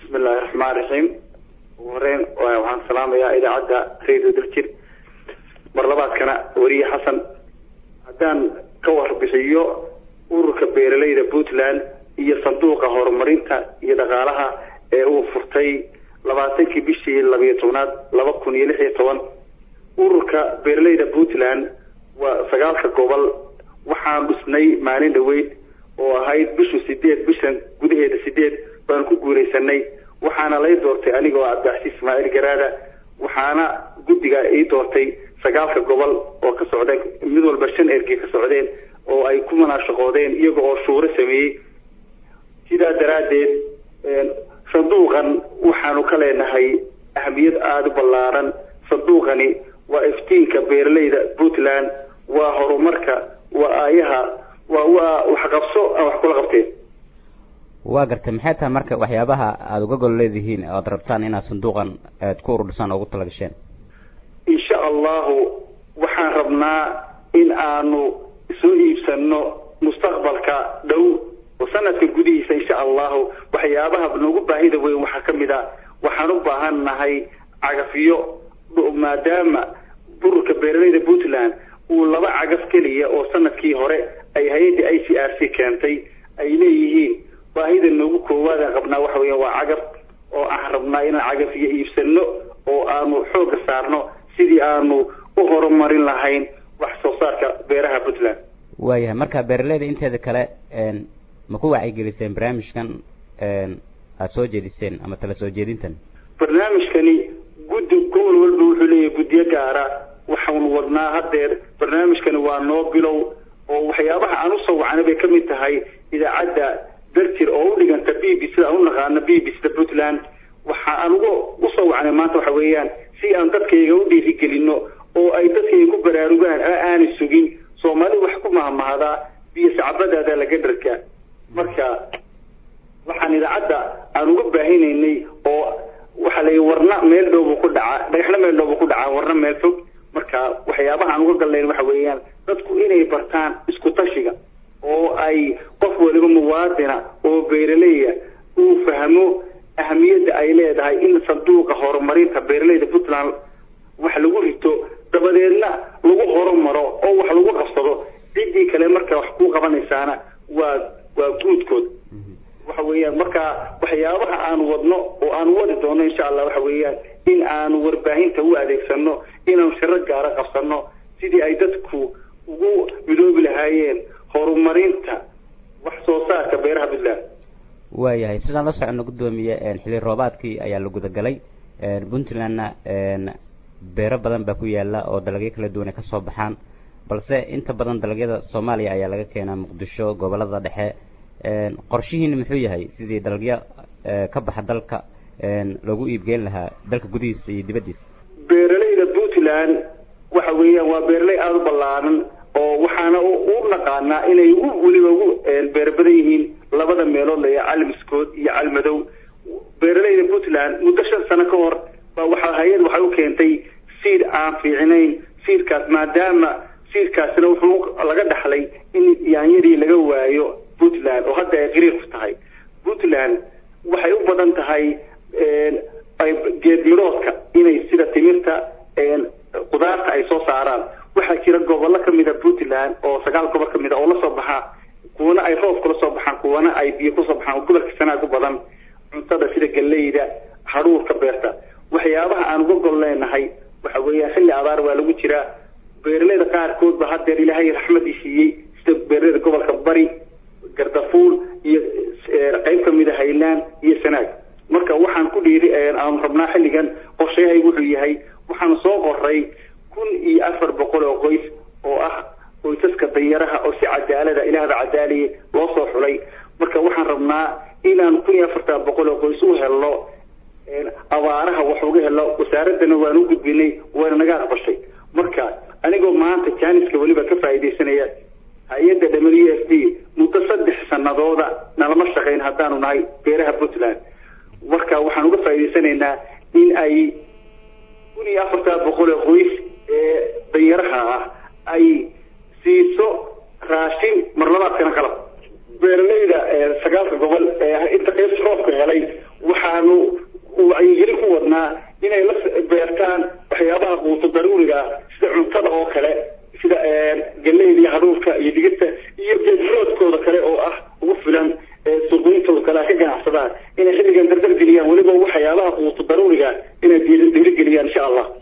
bismillahi raxmaan raxiim ugu horeyn waxaan salaamayaa idaacadda radio daljir mar labaadkana weriye xasan haddaan ka warbixiyo ururka beeralayda puntland iyo sanduuqa horumarinta iyo dhaqaalaha ee uu furtay labaatankii bishii labiyo tobnaad laba kun iyo lix iyo toban ururka beeralayda puntland waa sagaalka gobol waxaan dhisnay maalin dhaweyd oo ahayd bishu sideed bishan gudaheeda sideed baan ku guuleysanay waxaana lay doortay anigoo cabdicasiis ismaaciil garaada waxaana guddiga ii doortay sagaalka gobol oo ka socdeen mid walba shan ergey ka socdeen oo ay ku munaashaqoodeen iyaga oo shuuro sameeyey sidaa daraaddeed sanduuqan waxaanu ka leenahay ahamiyad aada u ballaaran sanduuqani waa iftiinka beeralayda puntland waa horumarka waa aayaha waa waa waxqabso aan wax kula qabteen waa gartay maxay tahay marka waxyaabaha aada uga gol leedihiin oad rabtaan inaad sanduuqan aad ku ururdhisaan oo ugu talagasheen insha allahu waxaan rabnaa in aanu soo iibsano mustaqbalka dhow oo sanadka gudihiisa insha allahu waxyaabaha noogu baahida weyn waxaa ka mid a waxaan u baahan nahay cagafiyo maadaama bururka beeralayda puntland uu laba cagaf keliya oo sanadkii hore ay hay-adda i c r c keentay ay leeyihiin baahida noogu koowaadaan qabnaa waxa weya waa cagaf oo aan rabnaa inaan cagafiyo iibsano oo aanu xooga saarno sidii aanu u horumarin lahayn wax soo saarka beeraha puntland waayahay marka beeralayda inteeda kale ma ku wacyigeliseen barnaamijkan aada soo jeediseen ama tala soo jeedintan barnaamijkani guddi gobol walba wuxuu leeyahay guddiyo gaara waxaanu wadnaa haddeer barnaamijkani waa noo bilow oo waxyaabaha aan usoo wacnay bay kamid tahay idaacadda darjir oo u dhiganta b b sida aan u naqaano b b sida puntland waxa aan uga usoo wacnay maanta waxa weeyaan si aan dadkayga u dhiirigelino oo ay dadkayga ku baraarugaan aanay sugin soomaali wax ku mahmahdaa biyo sacbadaada laga dharka marka waxaan idaacadda aan uga baahinaynay oo waxaa la warna meel dhowbu ku dhacaa dhagaxna meel dhowbu ku dhacaa warna meel fog marka waxyaabaha aan uga gallayn waxa weeyaan dadku inay bartaan isku tashiga oo ay qof waliba muwaadina oo beeraleya uu fahmo ahamiyadda ay leedahay in sanduuqa horumarinta beeralayda puntland wax lagu rito dabadeedna lagu horumaro oo wax lagu qabsado ciddii kale marka wax ku qabanaysaana waa waa guudkood waxa weeyaan marka waxyaabaha aanu wadno oo aanu wadi doono insha allah waxa weeyaan in aanu warbaahinta u adeegsano inaanu shiro gaara qabsano sidii ay dadku ugu midoobi lahaayeen horumarinta wax soo saarka beeraha puntland waayahay sidaan la socono guddoomiye xilli roobaadkii ayaa la gudagalay puntlandna beero badan baa ku yaala oo dalagyo kala duwan ay kasoo baxaan balse inta badan dalagyada soomaaliya ayaa laga keenaa muqdisho gobolada dhexe qorshihiina muxuu yahay sidii dalagyo ka baxa dalka loogu iibgeyn lahaa dalka gudihiisa iyo dibaddiisa beeralayda puntland waxa weeyaan waa beeraley aada u ballaaran oo waxaana u naqaanaa inay ugu weliba ugu beer badan yihiin labada meelood laya calmiskood iyo calmadow beeralayda puntland muddo shan sano ka hor baa waxa hay-ad waxay u keentay siid aan fiicnayn siidkaas maadaama siidkaasina wuxuu laga dhaxlay in yaanyadii laga waayo puntland oo hadda ay qariir ku tahay puntland waxay u badan tahay geed midhoodka inay sida timirta qudaarta ay soo saaraan waxaa jira gobollo kamid a puntland oo sagaal gobol kamid a oo lasoo baxaa kuwana ay roob kula soo baxaan kuwana ay biyo kusoo baxaan gobolka sanaag u badan cuntada sida galeyda hadhuurka beerta waxyaabaha aan uga gol leenahay waxa weeyaan xilli abaar waa lagu jiraa beeralayda qaarkood ba haddeer ilaahay raxmadii siiyey sida beeralayda gobolka bari gardafuul iyo qeyb kamid a haylaan iyo sanaag marka waxaan ku dhiiri aanu rabnaa xilligan qorshayahay wuxuu yahay waxaan soo qoray kun iyo afar boqol oo qoys oo ah qoysaska danyaraha oo si cadaalada ilaahba cadaaliye loo soo xulay marka waxaan rabnaa inaan kun iyo afartan boqol oo qoys u helno abaaraha wax uga helno wasaaradana waan u gudbinay wayna naga aqbashay marka anigoo maanta janiska weliba ka faa'iidaysanaya hay-adda w f d muddo saddex sanadooda nalama shaqayn haddaanu nahay beeraha puntland marka waxaan uga faa'idaysanaynaa in ay kun iyo afartan boqol oo qoys ee danyaraha ah ay siiso raashin marlabaadkana qalab beeralayda sagaalka gobol ee inta qeyb roobka helay waxaanu doonaa inay la beertaan waxyaabaha quuto daruuriga sida cuntada oo kale sida galeyda iyo haruurka iyo digirta iyo geedroodkooda kale oo ah ugu filan suuqyintooda kale ka ganacsadaan inay xilligan dardar geliyaan weliba waxyaabaha quuto daruuriga inay dhiirigeliyaan insha allah